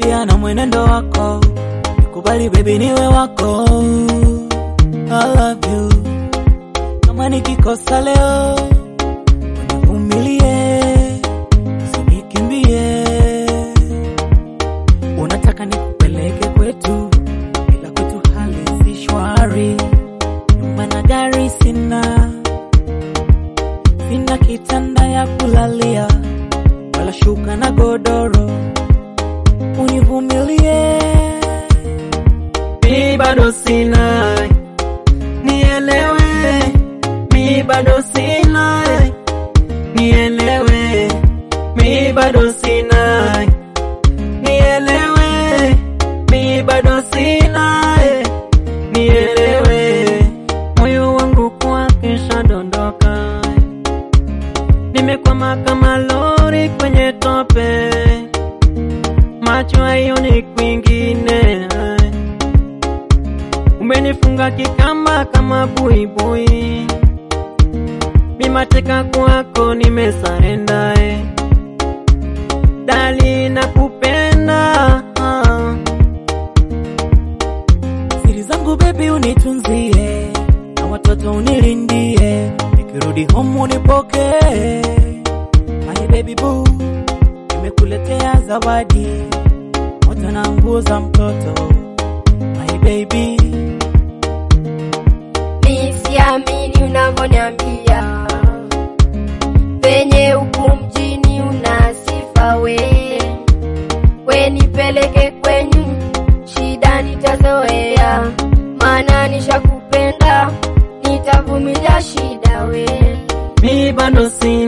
tabia na mwenendo wako, nikubali baby niwe wako. I love you. Kama nikikosa leo, univumilie, usinikimbie. Unataka nikupeleke kwetu, ila kwetu hali si shwari. Nyumba na gari sina, sina kitanda ya kulalia, wala shuka na godoro. Univumilie, mi bado sina, nielewe, mi bado sina, nielewe, mi bado sina, nielewe, mi bado sina, nielewe, moyo wangu kwake shadondoka, nimekwama kama lori kwenye tope, macho hayoni kwingine, umenifunga kikamba kama buibui, mimateka kwako nimesarenda, eh. dali nakupenda siri zangu bebi unitunzie na watoto unilindie nikirudi home unipokee my baby boo nimekuletea zawadi moja na nguo za mtoto my baby Mi siamini unavyoniambia penye huku mjini una sifa we, we nipeleke kwenyu, shida nitazoea, maana nishakupenda, nitavumilia shida we. mi bado si